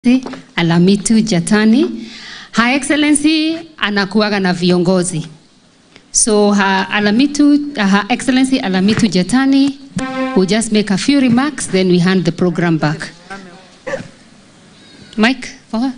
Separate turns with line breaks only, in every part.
Alamitu Jatani. Her Excellency anakuwaga na viongozi. So her Alamitu, Her Excellency Alamitu Jatani will just make a few remarks, then we hand the program back. Mike, for her.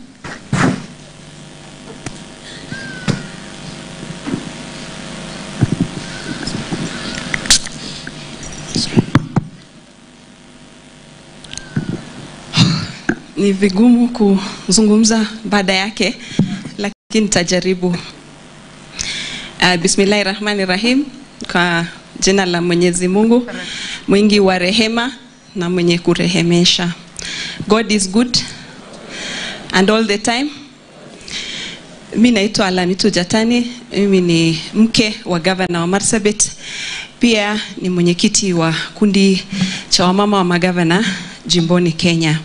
Ni vigumu kuzungumza baada yake, lakini nitajaribu. Uh, Bismillahi rahmani rahim, kwa jina la Mwenyezi Mungu mwingi wa rehema na mwenye kurehemesha. God is good and all the time. Mi naitwa Alamitu Jatani, mimi ni mke wa gavana wa Marsabit, pia ni mwenyekiti wa kundi cha wamama wa magavana jimboni Kenya.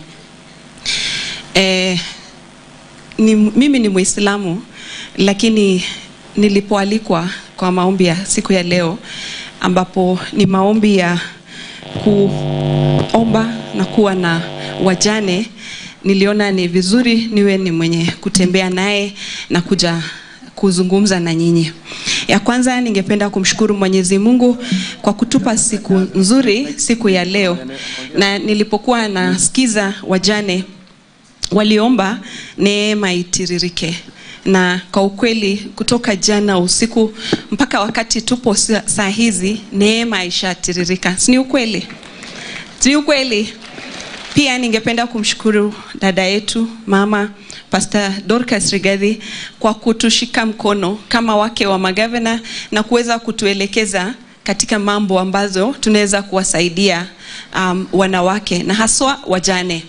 Eh, ni, mimi ni Muislamu lakini nilipoalikwa kwa maombi ya siku ya leo ambapo ni maombi ya kuomba na kuwa na wajane, niliona ni vizuri niwe ni mwenye kutembea naye na kuja kuzungumza na nyinyi. Ya kwanza ningependa kumshukuru Mwenyezi Mungu kwa kutupa siku nzuri siku ya leo, na nilipokuwa nasikiza wajane waliomba neema itiririke, na kwa ukweli kutoka jana usiku mpaka wakati tupo sa- saa hizi neema ishatiririka, si ni ukweli? Si ni ukweli? Pia ningependa kumshukuru dada yetu mama Pastor Dorcas Rigathi kwa kutushika mkono kama wake wa magavana na kuweza kutuelekeza katika mambo ambazo tunaweza kuwasaidia um, wanawake na haswa wajane.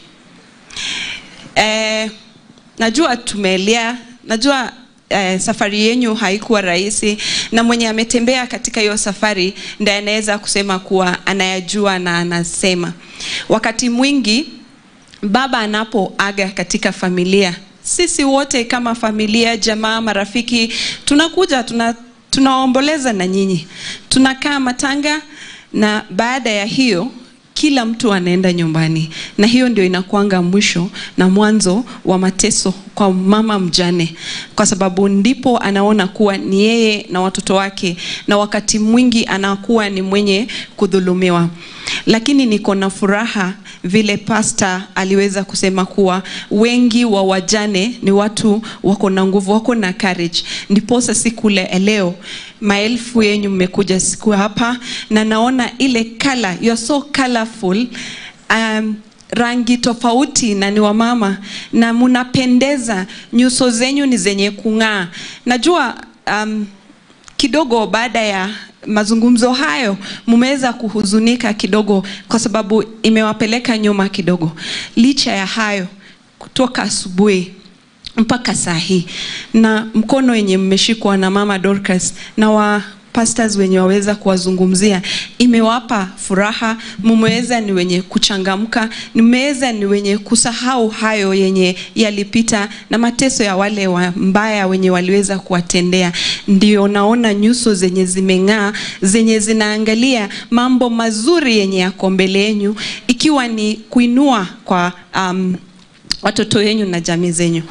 Eh, najua tumeelea, najua eh, safari yenyu haikuwa rahisi, na mwenye ametembea katika hiyo safari ndiye anaweza kusema kuwa anayajua na anasema. Wakati mwingi baba anapoaga katika familia, sisi wote kama familia, jamaa, marafiki, tunakuja tuna tunaomboleza na nyinyi, tunakaa matanga, na baada ya hiyo kila mtu anaenda nyumbani, na hiyo ndio inakuanga mwisho na mwanzo wa mateso kwa mama mjane, kwa sababu ndipo anaona kuwa ni yeye na watoto wake, na wakati mwingi anakuwa ni mwenye kudhulumiwa. Lakini niko na furaha vile pasta aliweza kusema kuwa wengi wa wajane ni watu wako na nguvu, wako na courage. Ndiposa siku le leo maelfu yenyu mmekuja siku hapa, na naona ile kala, you are so colorful um, rangi tofauti na ni wamama na munapendeza, nyuso zenyu ni zenye kung'aa. Najua um, kidogo baada ya mazungumzo hayo mumeweza kuhuzunika kidogo, kwa sababu imewapeleka nyuma kidogo. Licha ya hayo, kutoka asubuhi mpaka saa hii na mkono wenye mmeshikwa na mama Dorcas na wa pastors wenye waweza kuwazungumzia imewapa furaha, mumeweza ni wenye kuchangamka, mmeweza ni wenye kusahau hayo yenye yalipita na mateso ya wale wa mbaya wenye waliweza kuwatendea. Ndio naona nyuso zenye zimeng'aa, zenye zinaangalia mambo mazuri yenye yako mbele yenu, ikiwa ni kuinua kwa um, watoto wenyu na jamii zenyu.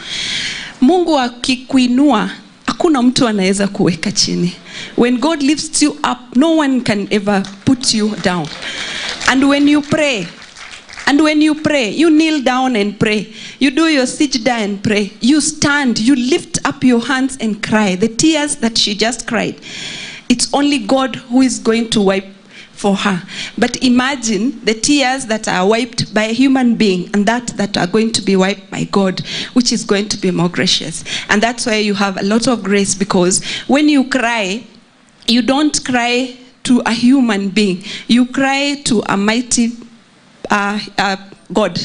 Mungu akikuinua hakuna mtu anaweza kuweka chini. When God lifts you up, no one can ever put you down. And when you pray, and when you pray, you kneel down and pray. You do your sijda and pray. You stand, you lift up your hands and cry. The tears that she just cried. It's only God who is going to wipe for her. But imagine the tears that are wiped by a human being and that that are going to be wiped by God, which is going to be more gracious. And that's why you have a lot of grace because when you cry, you don't cry to a human being. You cry to a mighty uh, uh, God.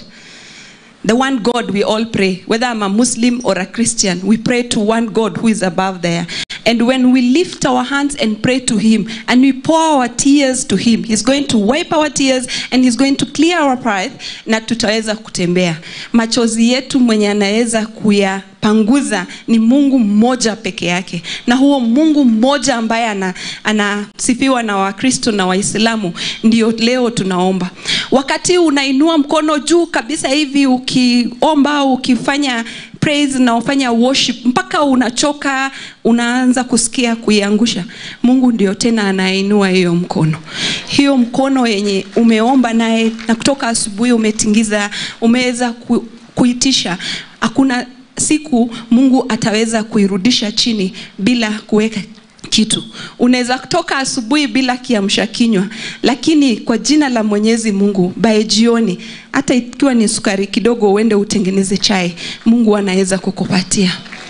The one God we all pray, whether I'm a Muslim or a Christian, we pray to one God who is above there. And when we lift our hands and pray to Him and we pour our tears to Him, He's going to wipe our tears and He's going to clear our pride na tutaweza kutembea. Machozi yetu mwenye anaweza kuyapanguza ni Mungu mmoja peke yake, na huo Mungu mmoja ambaye ana, anasifiwa na Wakristo na Waislamu ndio leo tunaomba. wakati unainua mkono juu kabisa hivi ukiomba ukifanya praise na ufanya worship mpaka unachoka unaanza kusikia kuiangusha mungu ndio tena anainua hiyo mkono hiyo mkono yenye umeomba naye na kutoka asubuhi umetingiza umeweza ku, kuitisha hakuna siku mungu ataweza kuirudisha chini bila kuweka kitu unaweza toka asubuhi bila kiamsha kinywa lakini kwa jina la mwenyezi mungu bae jioni hata ikiwa ni sukari kidogo uende utengeneze chai mungu anaweza kukupatia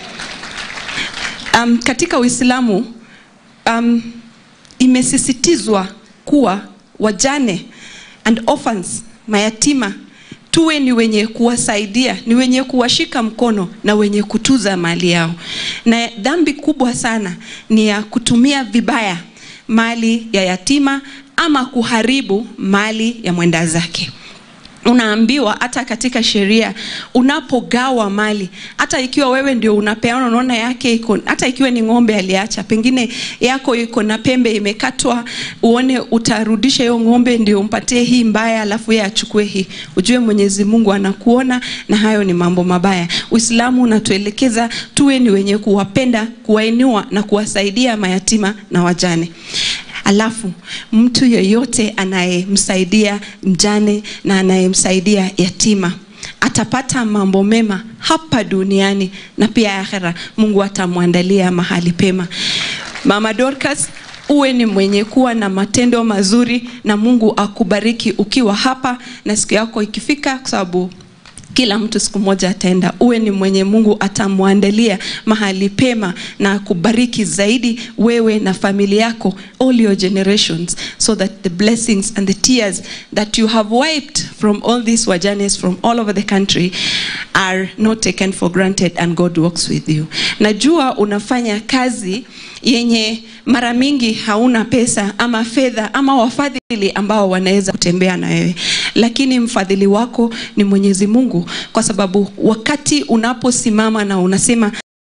um, katika uislamu um, imesisitizwa kuwa wajane and orphans mayatima tuwe ni wenye kuwasaidia ni wenye kuwashika mkono na wenye kutuza mali yao na dhambi kubwa sana ni ya kutumia vibaya mali ya yatima ama kuharibu mali ya mwenda zake unaambiwa hata katika sheria unapogawa mali hata ikiwa wewe ndio unapeana unaona yake iko hata ikiwa ni ng'ombe aliacha pengine yako iko na pembe imekatwa uone utarudisha hiyo ng'ombe ndio umpatie hii mbaya alafu yeye achukue hii ujue mwenyezi mungu anakuona na hayo ni mambo mabaya uislamu unatuelekeza tuwe ni wenye kuwapenda kuwainua na kuwasaidia mayatima na wajane alafu mtu yeyote anayemsaidia mjane na anayemsaidia yatima atapata mambo mema hapa duniani na pia akhera mungu atamwandalia mahali pema mama dorcas uwe ni mwenye kuwa na matendo mazuri na mungu akubariki ukiwa hapa na siku yako ikifika kwa sababu kila mtu siku moja ataenda uwe ni mwenye mungu atamwandalia mahali pema na akubariki zaidi wewe na familia yako all your generations so that the blessings and the tears that you have wiped from all these wajanes from all over the country are not taken for granted and god works with you najua unafanya kazi yenye mara mingi hauna pesa ama fedha ama wafadhili ambao wanaweza kutembea na wewe lakini mfadhili wako ni mwenyezi mungu kwa sababu wakati unaposimama na unasema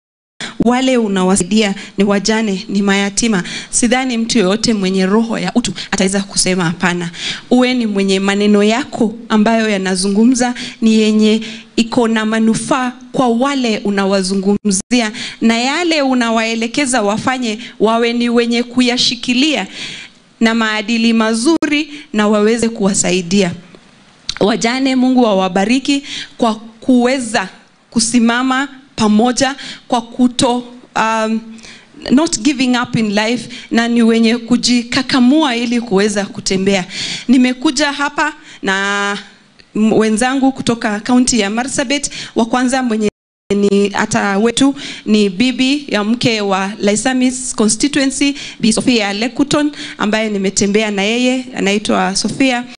wale unawasaidia ni wajane ni mayatima sidhani mtu yoyote mwenye roho ya utu ataweza kusema hapana uwe ni mwenye maneno yako ambayo yanazungumza ni yenye iko na manufaa kwa wale unawazungumzia na yale unawaelekeza wafanye wawe ni wenye kuyashikilia na maadili mazuri na waweze kuwasaidia wajane mungu awabariki kwa kuweza kusimama pamoja kwa kuto um, not giving up in life na ni wenye kujikakamua ili kuweza kutembea nimekuja hapa na wenzangu kutoka kaunti ya marsabit wa kwanza mwenye ni hata wetu ni bibi ya mke wa Laisamis constituency Bi Sofia Lekuton ambaye nimetembea na yeye anaitwa Sofia